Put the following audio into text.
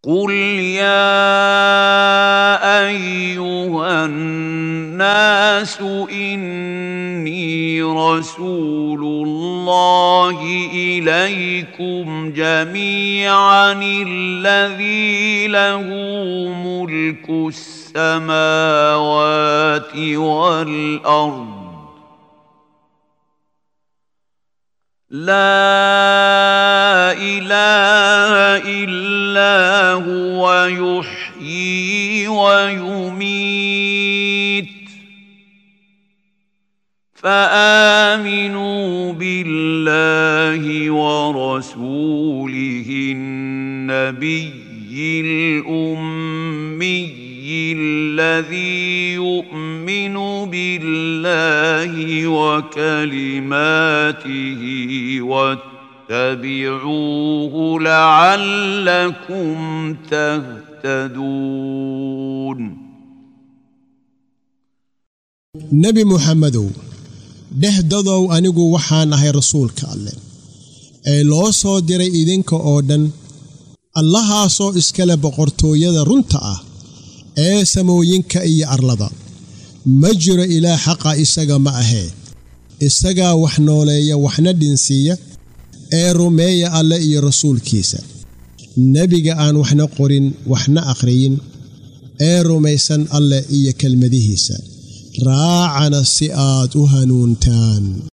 قل يا ايها الناس اني رسول الله اليكم جميعا الذي له ملك السماوات والارض لا اله الا هو يحيي ويميت فامنوا بالله ورسوله النبي الامي الذي يؤمن بالله وكلماته واتبعوه لعلكم تهتدون nebi muxamedow dhexdadow anigu waxaan ahay rasuulka alleh ee loo soo diray idinka oo dhan allahaasoo iskale boqortooyada runta ah ee samooyinka iyo arlada ma jiro ilaah xaqa isaga ma ahee isagaa wax nooleeya waxna dhinsiiya ee rumeeya alle iyo rasuulkiisa nebiga aan waxna qorin waxna akhriyin ee rumaysan alleh iyo kelmadihiisa raacana si aad u hanuuntaan